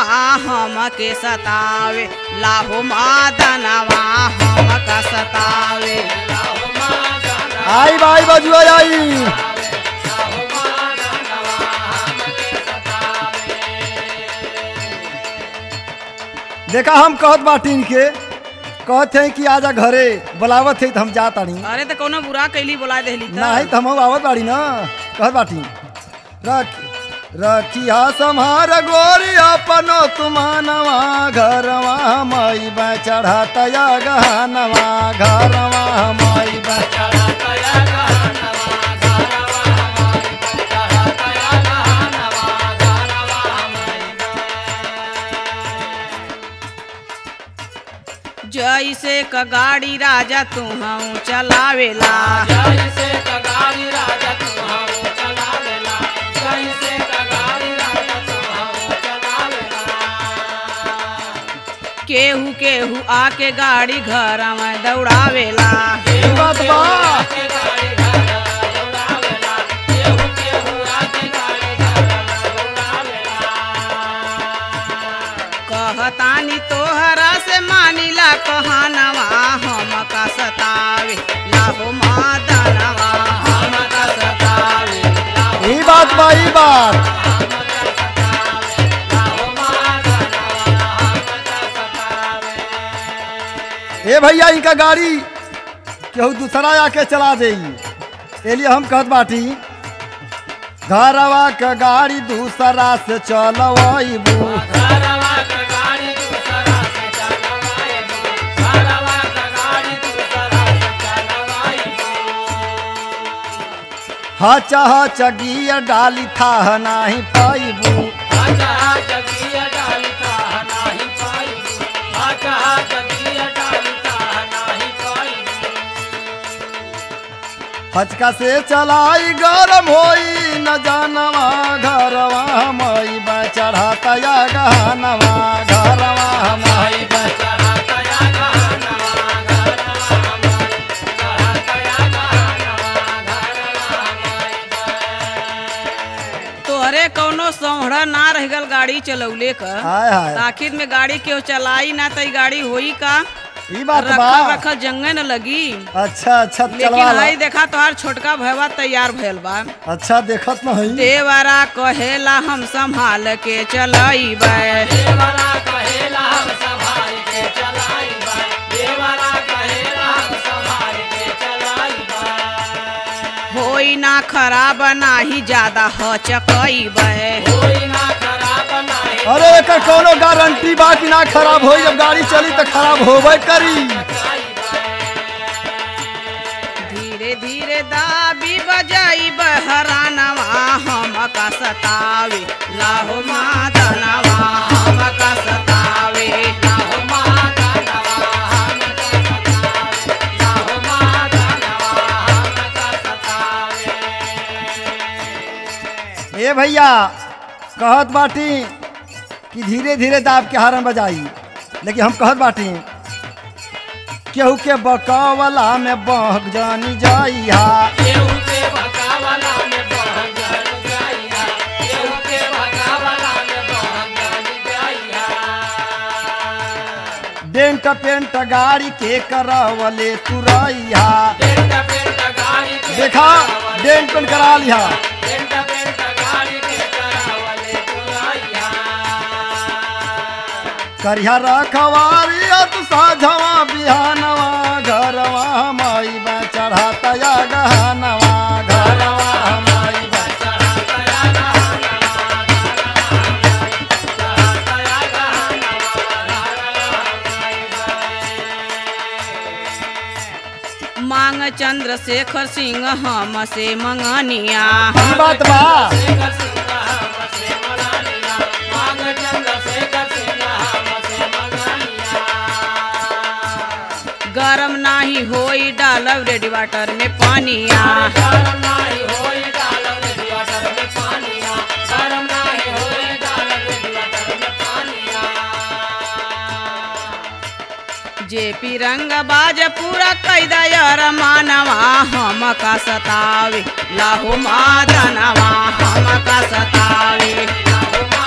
दनवा हम के सतावे लाहो मादनवा हम का सतावे आई बाई बजुआ आई देखा हम कहत बाटीन के कहत हैं कि आजा घरे बुलावत है तो हम जा तानी अरे तो कोनो बुरा कैली बोला देली त नहीं तो हम आवत बाड़ी ना कहत बाटी रख रखिया सम्हार गोरी अपनो तुमानवा घरवा मई बा चढ़ाता या गहनवा घरवा मई बा जैसे क गाड़ी राजा तू हम चलावेला केहू केहू आके गाड़ी घर में दौड़ावेला ई बात बा कहतानी तोहरा से मानिला कहनवा हम का सतावे लाहो मादनवा हम का सतावे ई बात बा ई बात ए भैया इनका गाड़ी केहू दूसरा आके चला दे एलिए हम कहत बाटी घरवा के गाड़ी दूसरा से चलवाइबू हच हच गियर डाली था नाही पाइबू हचका से चलाई गरम होई न जानवा घरवा मई बा चढ़ाता या गहनवा घरवा मई बा तोहरे कौनो सौहरा ना रह गल गाड़ी चलौले क हाय हाय आखिर में गाड़ी केहू चलाई ना त ई गाड़ी होई का ई बात बा रखल रखल जंगे न लगी अच्छा अच्छा लेकिन चलवा ला। हई देखा तोहार छोटका भैया तैयार भइल बा अच्छा देखत न हई देवरा कहेला हम संभाल के चलइबे होई ना खराब नाही ज्यादा हचकइबे अरे एकर कोनो गारंटी बा कि ना खराब होई जब गाड़ी चली तो खराब होबे करी धीरे धीरे दाबी बजाई बहरानवा हम का सतावे लाहो मादनवा हम का सतावे लाहो मादनवा हम का सतावे लाहो मादनवा हम का सतावे ए भैया कहत बाटी कि धीरे धीरे दाब के हारन बजाई लेकिन हम कहत बाटी केहू के बकावला में बह जानी जाई हा डेंट पेंट गाड़ी के करवले तुरैया देखा डेंट पेंट करा लिहा करिया रखवारी तू साझवा बिहानवा घरवा माई बा चढ़ाता या गहनवा घरवा माई बा मांग चंद्रशेखर सिंह हम से मंगनिया ई बात बा गरम नाही होई डालब रेडी वाटर में पानिया जेपी रंग बाज पूरा कैदा यार मानवा हम का सतावे लाहो मादनवा हम का सतावे लाहो